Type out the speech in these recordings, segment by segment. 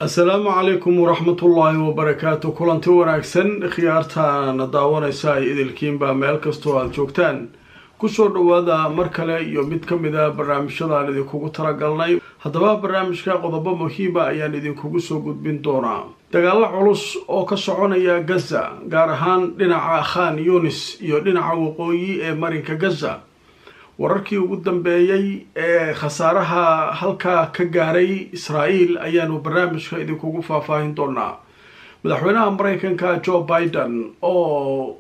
asalaamu calaykum waraxmatullaahi wabarakaatu kulanti wanaagsan khiyaartaana daawanaysa ay idilkiinba meel kastoo aada joogtaan kusoo dhowaada mar kale iyo mid ka mid a barnaamijyadaan idinkugu talagalnay haddaba barnaamijka qodobo muhiima ayaan idinkugu soo gudbin doonaa dagaalo culus oo ka soconaya gaza gaar ahaan dhinaca khan yunis iyo dhinaca waqooyi ee marinka gaza wararkii ugu dambeeyey ee khasaaraha halkaa ka gaaray israa'iil ayaanu barnaamijka idinkugu faahfaahin doonaa madaxweynaha mareykanka joe biden oo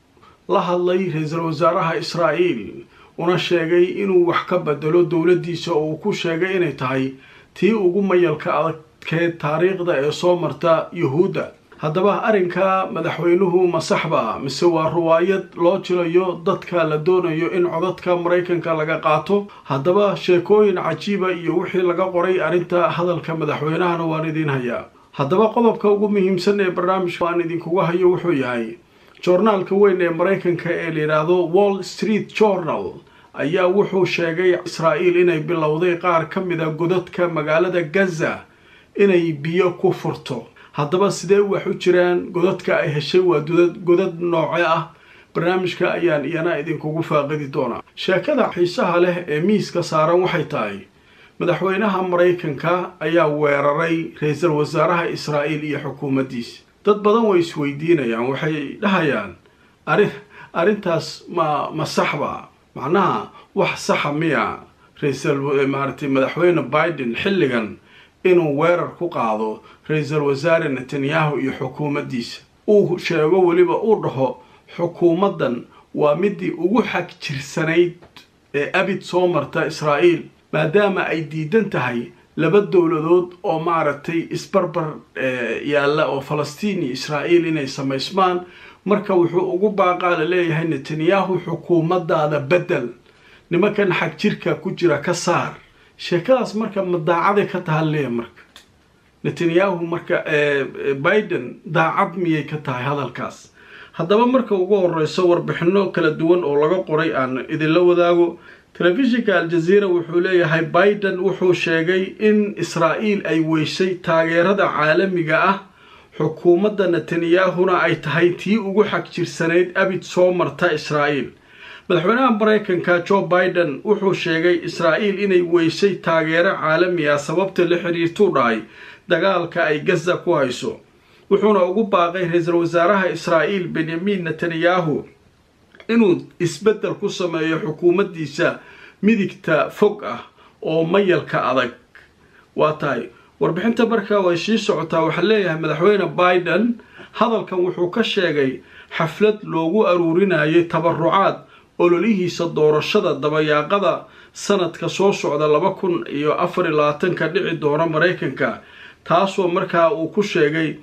la hadlay ra-iisul wasaaraha israa'iil una sheegay inuu wax ka bedelo dowladdiisa oo uu ku sheegay inay tahay tii ugu mayalka adagkeed taariikhda ee soo marta yuhuudda haddaba arrinka madaxweynuhu ma saxba mise waa riwaayad loo jilayo dadka la doonayo in codadka maraykanka laga qaato haddaba sheekooyin cajiiba iyo wixii laga qoray arrinta hadalka madaxweynahana waan idiin hayaa haddaba qodobka ugu muhiimsan ee barnaamijka aan idinkugu hayo wuxuu yahay joornaalka weyn ee maraykanka ee layidhaahdo wall street journal ayaa wuxuu sheegay israa'iil inay bilowday qaar ka mid a godadka magaalada gaza inay biyo ku furto haddaba sidee wax u jiraan godadka ay heshay waa godad nooce ah barnaamijka ayaan iyana idinkugu faaqidi doonaa sheekada xiisaha leh ee miiska saaran waxay tahay madaxweynaha maraykanka ayaa weeraray ra-iisul wasaaraha israa'iil iyo xukuumaddiisa dad badan way isweydiinayaan waxay dhahayaan arrin arrintaas ma ma saxba macnaha wax saxa miya ra-iisul maaratay madaxweyne biden xilligan inuu weerar ku qaado ra-iisul wasaare netanyahu iyo xukuumaddiisa uu sheego weliba uu dhaho xukuumaddan waa midii ugu xag jirsanayd ee abid soo marta israa'iil maadaama ay diidan tahay laba dowladood oo maaragtay isbarbar yaalla oo falastiin iyo israa'iil inay samaysmaan marka wuxuu ugu baaqaa la leeyahay netanyahu xukuumaddaada beddel nimankan xag jirka ku jira ka saar sheekadaas marka ma daacaday ka taha leeya marka netanyahu marka biden daacad miyay ka tahay hadalkaas haddaba marka ugu horeyso warbixino kala duwan oo laga qoray aan idinla wadaago telefishinka al-jazeera wuxuu leeyahay biden wuxuu sheegay in israa'iil ay weyshay taageerada caalamiga ah xukuumadda netanyahuna ay tahay tii ugu xag jirsanayd abid soo marta israa'iil madaxweynaha maraykanka joe biden wuxuu sheegay israa'iil inay weyshay taageero caalami ah sababta la xiriirtuu dhahay dagaalka ay gaza ku hayso wuxuuna ugu baaqay ra-iisul wasaaraha israa'iil benyamin netanyahu inuu isbeddel ku sameeyo xukuumaddiisa midigta fog ah oo mayalka adag waa tahay warbixinta markaa way sii socotaa waxaa leeyahay madaxweyne biden hadalkan wuxuu ka sheegay xaflad loogu aruurinayay tabarucaad ololihiisa doorashada dabayaaqada sanadka soo socda laba kun iyo afar iyo labaatanka dhici doona maraykanka taasoo markaa uu ku sheegay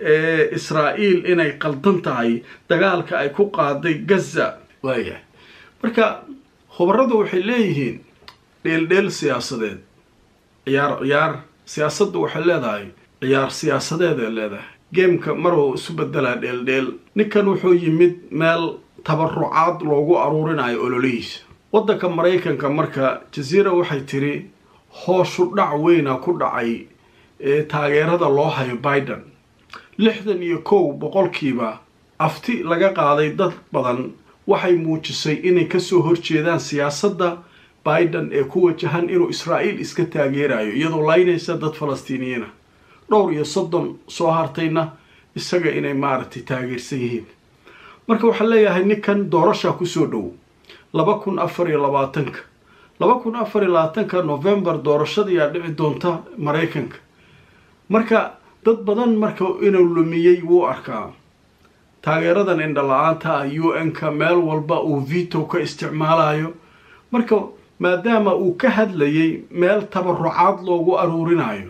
israa'iil inay qaldan tahay dagaalka ay ku qaaday gaza waayahay marka khubaradu waxay leeyihiin dheeldheel siyaasadeed ciyaar ciyaar siyaasaddu waxay leedahay ciyaar siyaasadeed ee leedahay geemka maruu isu bedelaa dheeldheel ninkan wuxuu yimid meel tabarucaad loogu aruurinayo ololihiisa waddanka maraykanka marka jaziira waxay tiri hooshu dhac weyna ku dhacay ee taageerada loo hayo biden lixdan iyo kow boqolkiiba afti laga qaaday dad badan waxay muujisay inay kasoo horjeedaan siyaasadda biden ee ku wajahan inuu israa'iil iska taageerayo iyadoo laynaysa dad falastiiniyiina dhowr iyo soddon soo hartayna isaga inay maaragtay taageersan yihiin marka waxaa leeyahay ninkan doorashaa kusoo dhow laba kun afar iyo labaatanka laba kun afar iyo labaatanka novembar doorashadayaa dhici doonta maraykanka marka dad badan marka inuu lumiyey wuu arkaa taageeradan indhala-aanta ah u n-ka meel walba uu vito ka isticmaalayo marka maadaama uu ka hadlayay meel tabarucaad loogu aruurinayo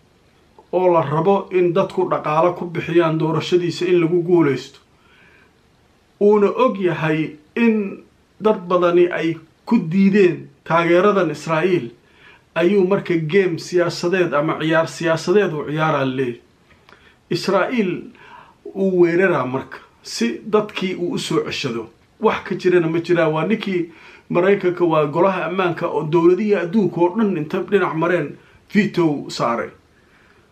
oo la rabo in dadku dhaqaalo ku bixiyaan doorashadiisa in lagu guulaysto uuna og yahay in dad badani ay ku diideen taageeradan israa'iil ayuu marka game siyaasadeed ama ciyaar siyaasadeed uu ciyaaraa leey israa'iil uu weeraraa marka si dadkii uu usoo ceshado wax ka jirana ma jiraan waa ninkii maraykanka waa golaha ammaanka oo dowladihii adduunka oo dhan inta dhinac mareen vito saaray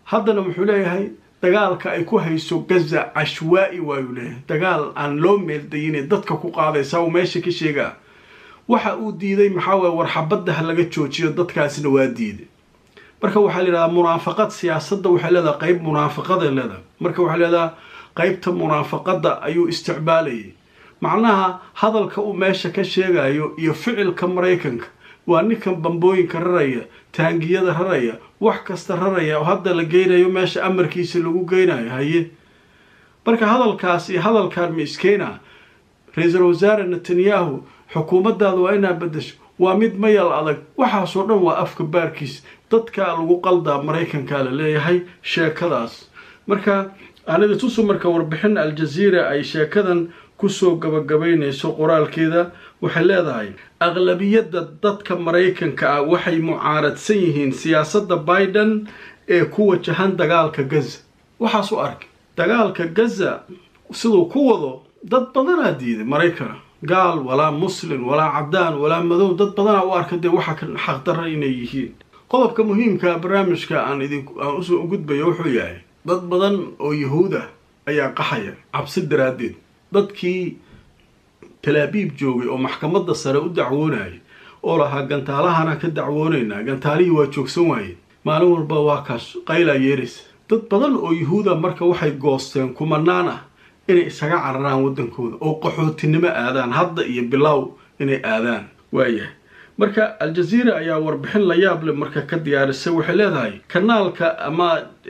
haddana wuxuu leeyahay dagaalka ay ku hayso gaza cashwaa'i waayuu leeyahay dagaal aan loo meeldayine dadka ku qaadaysa uu meesha ka sheegaa waxa uu diiday maxaa waye warxabadda ha laga joojiyo dadkaasna waa diiday marka waxaa la yidhahdaa munaafaqad siyaasadda waxay leedahay qayb munaafaqaday leedahay marka waxaa leedaha qaybta munaafaqadda ayuu isticmaalayay macnaha hadalka uu meesha ka sheegayo iyo ficilka maraykanka waa ninkan bambooyinka raraya taangiyada raraya wax kasta raraya oo hadda la geynayo meesha amarkiisa lagu geynayo haye marka hadalkaas iyo hadalkan ma iskeena ra-iisul wasaare netanyahu xukuumaddaada waa inaa bedesho waa mid mayal adag waxaasoo dhan waa afka baarkiis dadka lagu qaldaa maraykanka la leeyahay sheekadaas marka anida tusu marka warbixin aljaziira ay sheekadan kusoo gabagabaynayso qoraalkeeda waxay leedahay aqlabiyadda dadka maraykanka ah waxay mucaaradsan yihiin siyaasadda biden ee ku wajahan dagaalka gaza waxaas u arkay dagaalka gaza siduu ku wado dad badanaa diiday maraykana gaal walaa muslim walaa cadaan walaa madow dad badanaa u arka dee waxa ka xaqdarra inay yihiin qodobka muhiimka barnaamijka aan idin aan usoo gudbayo wuxuu yahay dad badan oo yahuud ah ayaa qaxaya cabsi daraaddeed dadkii talaabiib joogay oo maxkamadda sare u dacwoonayay oo lahaa gantaalahana ka dacwoonaynaa gantaalihii waa joogsan waayeen maalin walba waa kaas qaylaa yeeraysa dad badan oo yahuuda marka waxay goosteen kumanaan ah inay isaga cararaan waddankooda oo qaxootinimo aadaan hadda iyo bilow inay aadaan waayahay marka aljaziira ayaa warbixin la yaab leh marka ka diyaarisay waxay leedahay kanaalka ama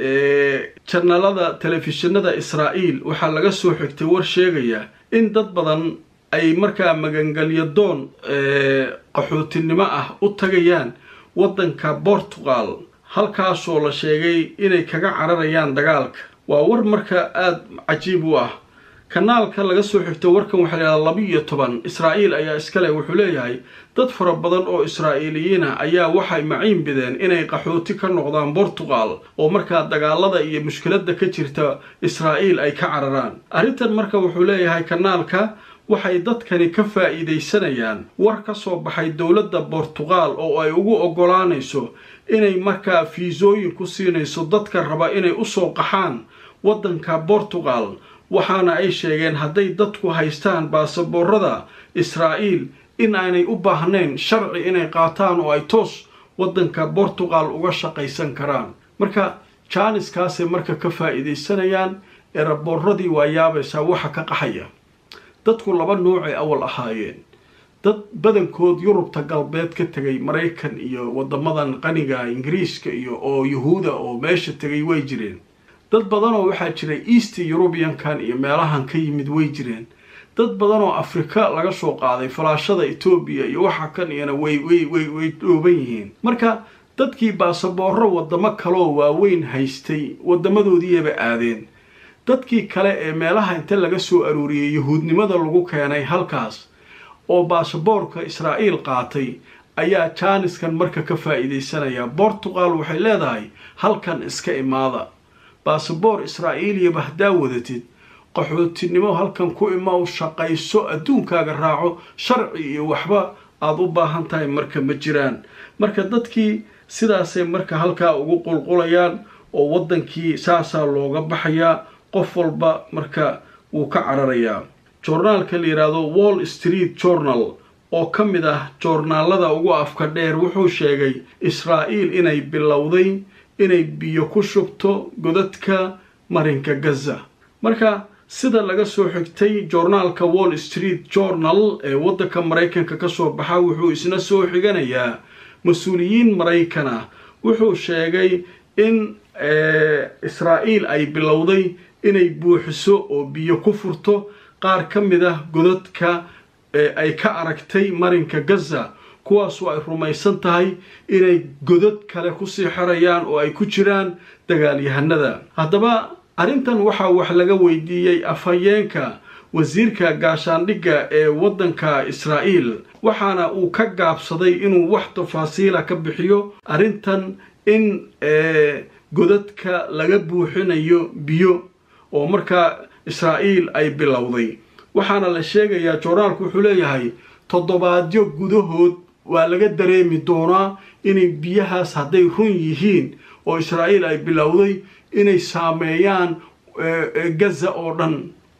janalada telefishinada israa'iil waxaa laga soo xigtay war sheegaya in dad badan ay markaa magangelyo doon qaxootinimo ah u tagayaan waddanka portugal halkaasoo la sheegay inay kaga cararayaan dagaalka waa war marka aada cajiib u ah kanaalka laga soo xigto warkan waxaa la yidhahdaa laba iyo toban israa'iil ayaa iskale wuxuu leeyahay dad fara badan oo israa'iiliyiin ah ayaa waxay maciin bideen inay qaxooti ka noqdaan portugal oo markaa dagaalada iyo mushkiladda ka jirta israa'iil ay ka cararaan arrintan marka wuxuu leeyahay kanaalka waxay dadkani ka faa'iidaysanayaan war ka soo baxay dowladda portugal oo ay ugu oggolaanayso inay markaa fiisooyin ku siinayso dadka raba inay usoo qaxaan waddanka portugal waxaana ay sheegeen hadday dadku haystaan baasaboorada israa'iil in aanay u baahnayn sharci inay qaataan oo ay toos waddanka portugal uga shaqaysan karaan marka jaaniskaasay marka ka faa'iidaysanayaan eraboorradii waa yaabaysaa waxa ka qaxaya dadku laba nuucay awal ahaayeen dad badankood yurubta galbeed ka tegay maraykan iyo waddamadan qaniga ingiriiska iyo oo yahuuda oo meesha tegay way jireen dad badanoo waxaa jiray east eurubiankan iyo meelahan ka yimid way jireen dad badanoo afrika laga soo qaaday falaashada etoobiya iyo waxa kan iyana way way way way dhooban yihiin marka dadkii baasaboorro waddamo kaloo waaweyn haystay waddamadoodiiyaba aadeen dadkii kale ee meelaha inta laga soo aruuriyey yahuudnimada lagu keenay halkaas oo baasaboorka israa'iil qaatay ayaa jaaniskan marka ka faa'iidaysanaya portugal waxay leedahay halkan iska imaada baasaboor israa'iiliyaba haddaa wadatid qaxootinimo halkan ku imaw shaqayso adduunkaaga raaco sharci iyo waxba aada u baahan tahay marka ma jiraan marka dadkii sidaasay marka halkaa ugu qulqulayaan oo waddankii saasaa looga baxayaa qof walba marka wuu ka cararayaa joornaalka la yidhaahdo wall street journal oo ka mid ah joornaalada ugu afka dheer wuxuu sheegay israa'iil inay bilowday inay biyo ku shubto godadka marinka gaza marka sida laga soo xigtay joornaalka wall street journal ee waddanka maraykanka ka soo baxa wuxuu isna soo xiganayaa mas-uuliyiin maraykan ah wuxuu sheegay in israa'iil ay bilowday inay buuxiso oo biyo ku furto qaar ka mid ah godadka ay ka aragtay marinka gaza kuwaasoo ay rumaysan tahay inay godad kale kusii xirayaan oo ay ku jiraan dagaalyahanada haddaba arrintan waxaa wax laga weydiiyey afhayeenka wasiirka gaashaandhigga ee waddanka israa'iil waxaana uu ka gaabsaday inuu wax tafaasiila ka bixiyo arrintan in godadka laga buuxinayo biyo oo markaa israa'iil ay bilowday waxaana la sheegayaa joornaalku wuxuu leeyahay toddobaadyo gudahood waa laga dareemi doonaa inay biyahaas hadday run yihiin oo israa'iil ay bilowday inay saameeyaan gaza oo dhan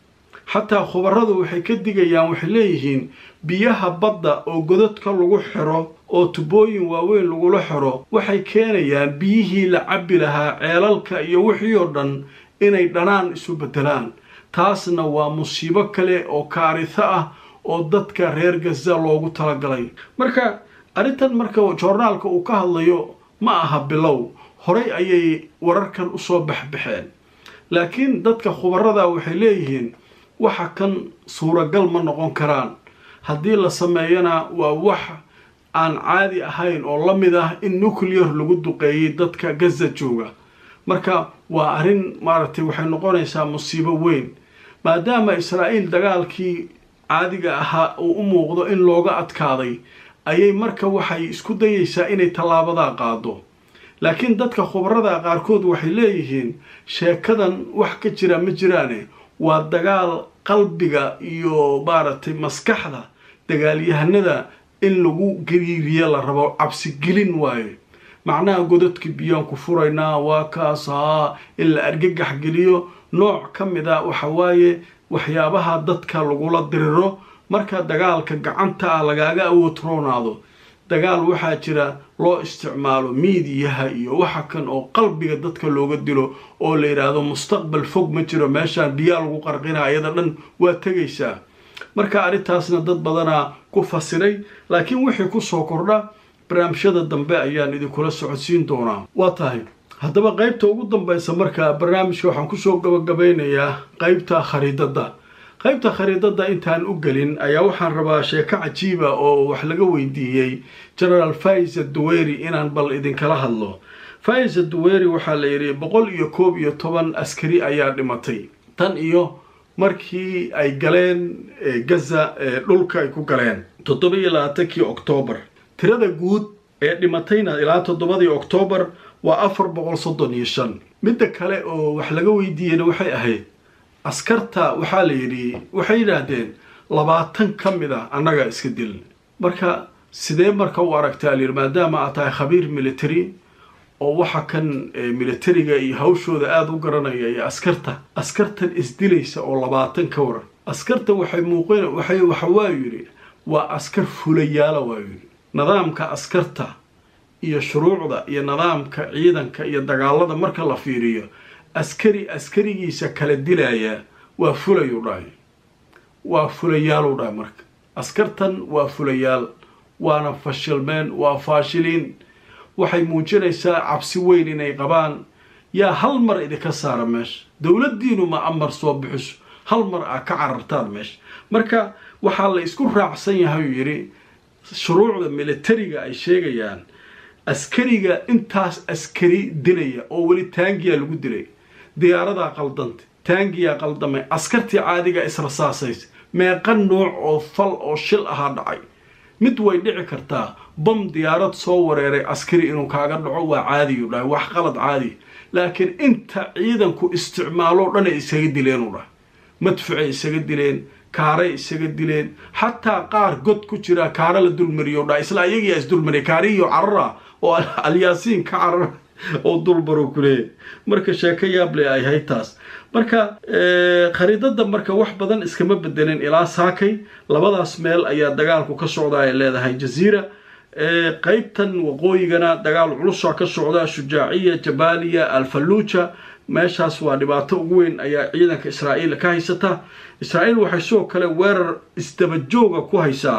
xataa khubaradu waxay ka digayaan waxay leeyihiin biyaha badda oo godadka lagu xiro oo tubooyin waaweyn lagula xiro waxay keenayaan biyihii la cabbi lahaa ceelalka iyo wixii oo dhan inay dhanaan isu beddelaan taasna waa musiibo kale oo kaariso ah oo dadka reer gaza loogu talagalay marka arrintan marka joornaalka uu ka hadlayo ma aha bilow horay ayay wararkan usoo baxbaxeen laakiin dadka khubarada waxay leeyihiin waxa kan suuragal ma noqon karaan haddii la sameeyana waa wax aan caadi ahayn oo la mid ah in nuclear lagu duqeeyey dadka gaza jooga marka waa arrin maaragtay waxay noqonaysaa musiibo weyn maadaama israa'iil dagaalkii caadiga ahaa uu u muuqdo in looga adkaaday ayay marka waxay isku dayaysaa inay tallaabadaa qaado laakiin dadka khubarada qaarkood waxay leeyihiin sheekadan wax ka jira ma jiraane waa dagaal qalbiga iyo maaragtay maskaxda dagaalyahanada in lagu gariiriyo la rabo cabsigelin waayo macnaha godadka biyaan ku furaynaa waa kaas haa in la argagax geliyo nooc ka mid a waxa waaye waxyaabaha dadka lagula diriro marka dagaalka gacanta ah lagaaga awoodroonaado dagaal waxaa jira loo isticmaalo miidiyaha iyo waxa kan oo qalbiga dadka looga dilo oo la yidhaahdo mustaqbal fog ma jiro meeshaan biyaa lagu qarqina iyada dhan waa tegaysaa marka arrintaasna dad badanaa ku fasiray laakiin wixii kusoo kordha barnaamijyada dambe ayaan idinkula socodsiin doonaa waa tahay haddaba qaybta ugu dambaysa marka barnaamijka waxaan kusoo gabagabeynayaa qaybta khariidadda qaybta khariidadda intaan u gelin ayaa waxaan rabaa sheeko cajiiba oo wax laga weydiiyey genaraal faisa duweri inaan bal idinkala hadlo faisa duweri waxaa la yidhi boqol iyo koob iyo toban askari ayaa dhimatay tan iyo markii ay galeen gaza dhulka ay ku galeen toddoba iyo labaatankii oktoobar tirada guud ee dhimatayna ilaa toddobadii oktoobar waa afar boqol soddon iyo shan midda kale oo wax laga weydiiyeyna waxay ahayd askarta waxaa la yidhi waxay yidhaahdeen labaatan ka mid a annaga iska dilin marka sidee marka u aragtaa layidhi maadaama aad tahay khabiir military oo waxa kan militariga iyo hawshooda aada u garanaya iyo askarta askartan isdilaysa oo labaatan ka waran askarta waxay muuqeen waxay waxa waa yidhi waa askar fulayaala waa yidhi nidaamka askarta iyo shuruucda iyo nidaamka ciidanka iyo dagaalada marka la fiiriyo askari askarigiisa kala dilaya waa fulayu dhahay waa fulayaalu dhahay marka askartan waa fulayaal waana fashilmeen waa faashiliin waxay muujinaysaa cabsi weyn inay qabaan yaa hal mar idinka saara meesha dowladdiinu ma amar soo bixiso hal mar aa ka carartaan meesha marka waxaa la isku raacsan yahay uu yidhi shuruucda militariga ay sheegayaan askariga intaas askari dilaya oo weli taangiyaa lagu dilay diyaaradaa qaldantay taangiyaa qaldamay askartii caadiga israsaasaysa meeqa nooc oo fal oo shil ahaa dhacay mid way dhici kartaa bam diyaarad soo wareeray askari inuu kaaga dhaco waa caadiyu dhahay wax qalad caadi laakiin inta ciidanku isticmaaloo dhan ay isaga dileen u dhahay madfucay isaga dileen kaaray isaga dileen xataa qaar god ku jira kaara la dulmariyo dhahay isla ayagiyaa isdulmariya kaarihiyo carara oo alyaasiin ka carara oo dulbaro kuleeyahy marka sheeko yaable ay ahayd taas marka khariidada marka wax badan iskama bedelin ilaa saakay labadaas meel ayaa dagaalku ka socda ay leedahay jaziira qeybtan waqooyigana dagaal culusa ka socda shujaaciya jabaaliya alfaluuja meeshaas waa dhibaato ugu weyn ayaa ciidanka israa'iil ka haysata israa'iil waxay sidoo kale weerar isdabajooga ku haysaa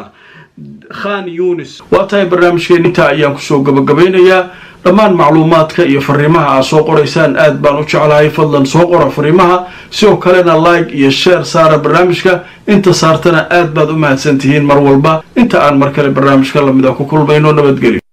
khan yunis waa tahay barnaamijkeen intaa ayaan kusoo gabagabeynayaa dhammaan macluumaadka iyo fariimaha aad soo qoraysaan aad baan u jeclahay fadlan soo qora fariimaha sidoo kalena like iyo share saara barnaamijka inta saartana aad baad u mahadsan tihiin mar walba inta aan mar kale barnaamijka lamid a ku kulmayno nabadgelyo